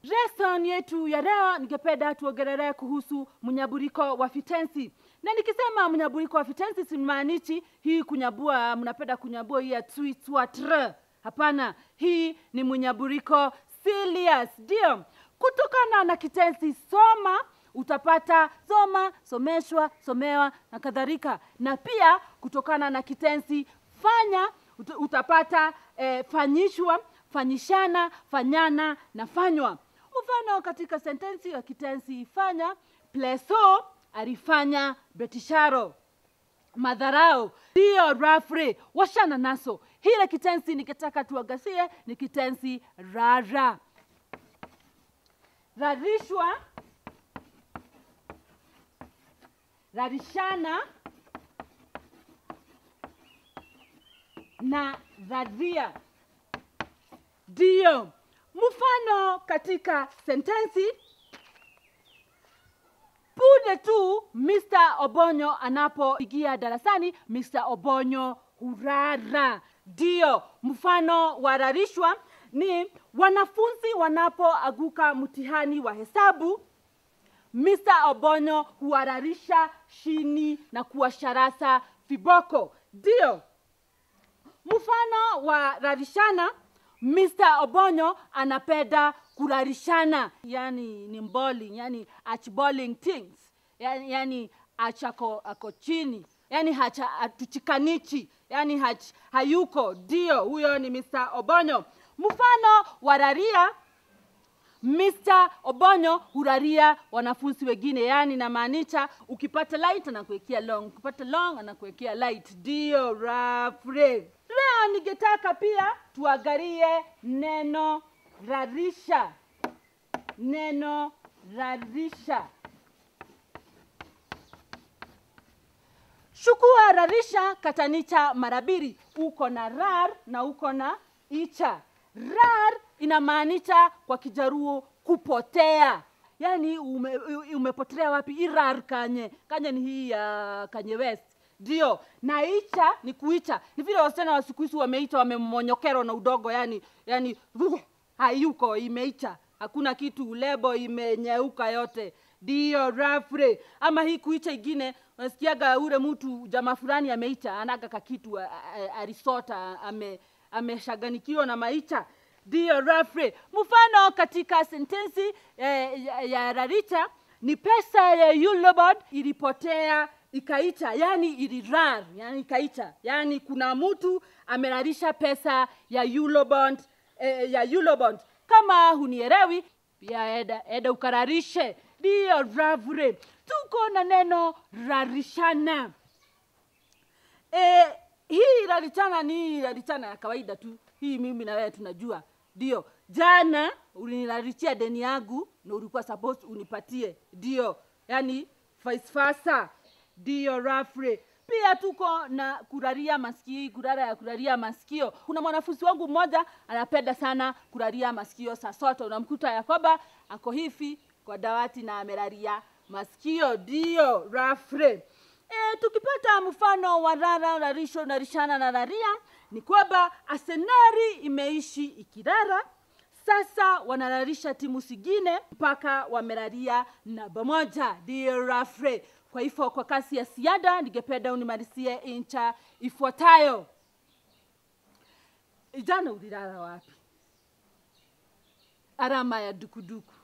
Lesson yetu ya leo ningependa tuongelee kuhusu mnyaburiko wa vitenzi. Na nikisema mnyaburiko wa vitenzi simaanishi hii kunyabua, mnapenda kunyabua hii ya twi twa tr. Hapana, hii ni mnyaburiko serious. Ndio, kutokana na kitenzi soma utapata soma, someshwa, somewa na kadhalika. Na pia kutokana na kitenzi fanya ut- utapata eh, fanyishwa, fanyishana, fanyana na fanywa. Mfano katika sentensi ya kitenzi fanya, Pleso alifanya Betisharo madharau ndiyo rafre washana naso hile kitenzi nikitaka tuangazie ni kitenzi rara rarishwa rarishana na radhia ndiyo mfano katika sentensi punde tu Mr. Obonyo anapoingia darasani, Mr. Obonyo hurara. Ndio mfano wa rarishwa ni wanafunzi wanapoaguka mtihani wa hesabu, Mr. Obonyo huwararisha chini na kuwasharasa viboko. Ndio mfano wa rarishana Mr. Obonyo anapenda kurarishana, yani ni bowling, yani ach bowling things, yani, yani achako ako chini, yani hacha hatuchikanichi, yani hach, hayuko. Ndio huyo ni Mr. Obonyo. Mfano wa raria Mr. Obonyo huraria wanafunzi wengine, yani namaanisha ukipata light anakuwekea long, ukipata long anakuwekea light. Ndio rafre. Leo ningetaka pia tuangalie neno rarisha, neno rarisha. Chukua rarisha katanicha mara mbili, uko na rar na uko na icha. Rar inamaanisha kwa Kijaruo kupotea, yaani ume, umepotelea wapi? Irar kanye kanye ni hii ya Kanye West ndio na icha ni kuicha ni vile wasichana wa siku hizi wameita wamemonyokero na udogo yani yani hayuko imeicha hakuna kitu lebo imenyeuka yote ndio rafre ama hii kuicha ingine unasikiaga ule mtu jamaa fulani ameicha anaga kakitu a- a- arisota ame ameshaganikiwa na maicha ndio rafre mfano katika sentensi eh, ya, ya raricha ni pesa ya Eurobond ilipotea ikaita, yani ilirar, yani ikaita, yani kuna mtu amerarisha pesa ya Eurobond, eh, ya Eurobond. Kama hunielewi pia eda, eda ukararishe. Ndio ravre, tuko na neno rarishana. E, hii rarichana ni rarichana ya kawaida tu, hii mimi na wewe tunajua. Ndio jana ulinirarishia deni yangu na ulikuwa supposed unipatie, ndio yani vice versa. Ndio rafre. Pia tuko na kuraria masikio, kurara ya kuraria masikio. Kuna mwanafunzi wangu mmoja anapenda sana kuraria masikio saa sote, unamkuta ya kwamba ako hivi kwa dawati na ameraria masikio. Ndio rafre. E, tukipata mfano wa rara, rarisho, narishana na raria ni kwamba Arsenali imeishi ikirara, sasa wanararisha timu zingine mpaka wameraria namba moja. Ndio rafre. Kwa hivyo kwa kasi ya ziada, ningependa unimalizie incha ifuatayo. Jana ulilala wapi? Alama ya dukuduku.